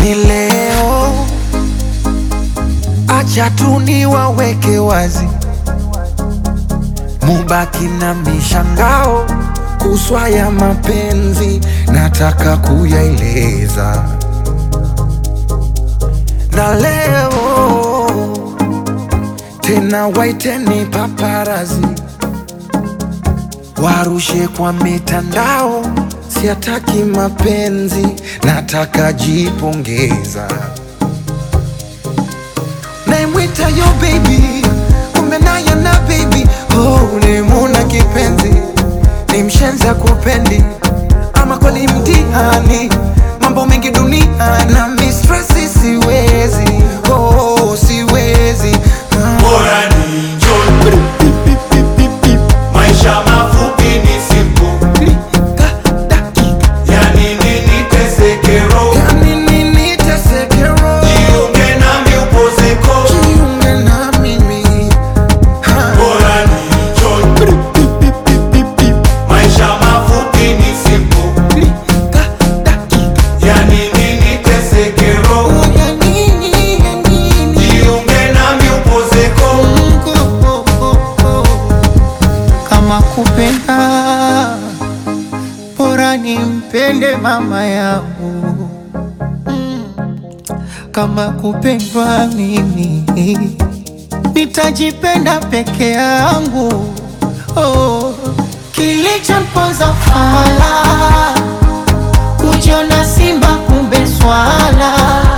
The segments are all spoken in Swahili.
ni leo, acha tu niwaweke wazi, mubaki na mishangao kuswa ya mapenzi, nataka kuyaeleza na leo tena, waiteni paparazi warushe kwa mitandao, siataki mapenzi, nataka jipongeza. Naimwita yo baby, kumbe naye na baby oh, nimuna kipenzi, ni mshenza kupendi, ama kweli mtihani, mambo mengi dunia na mistresi, siwezi oh, siwezi ah. Bora ni enjoy. Maisha mafupi ni simple. Yani nini teseke roho? Yani nini teseke roho? Jiunge nami upozeko. Jiunge na mimi ha. Bora ni enjoy. Maisha mafupi ni simple. Yani nini teseke roho? Ya nini, ya nini? Jiunge nami upozeko. Kama kupenda bora nimpende mama yangu, kama kupendwa mimi nitajipenda peke yangu. Oh, kilichomponza fala kujiona simba kumbe swala,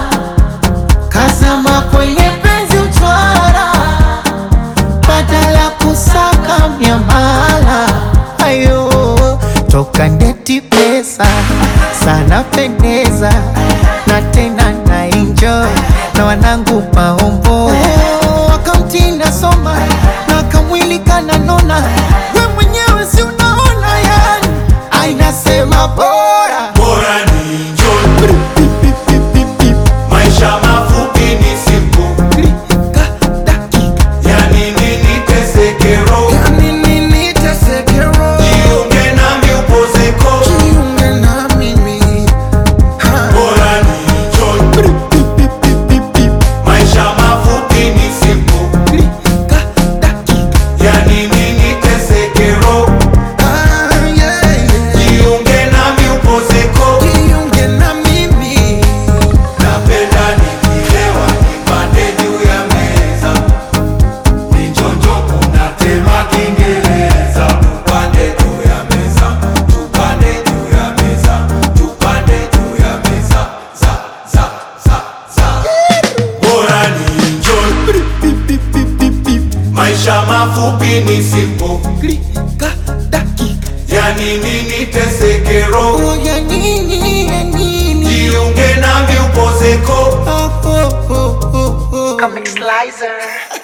kazama kwenye penzi uchwara badala kusaka miamala ayo toka ndeti pesa sana pendeza na tena na enjoy na wanangu maombo wakamtinda soma na kamwili kananona we mwenyewe si unaona yani ainasema bora Bora ni enjoy. Maisha mafupi ni simple. Yani nini teseke roho? Ya nini teseke roho? Jiunge nami upozeko. Jiunge na mimi ha. Bora ni enjoy. Maisha mafupi ni simple. Yani nini teseke roho? Ah, yeah, yeah. Jiunge nami upozeko. Jiunge na mimi Napenda nikilewa nipande juu ya meza, nichonjo kunatema Kiingereza. Tupande juu ya meza, tupande juu ya meza, tupande juu ya meza, za za za za. Bora ni enjoy, maisha mafupi ni simple, Klika, dakika. yani nini teseke roho, Oh, ya nini, ya nini? jiunge nami upozeko. Oh, oh, oh, oh, oh. Comic Slicer.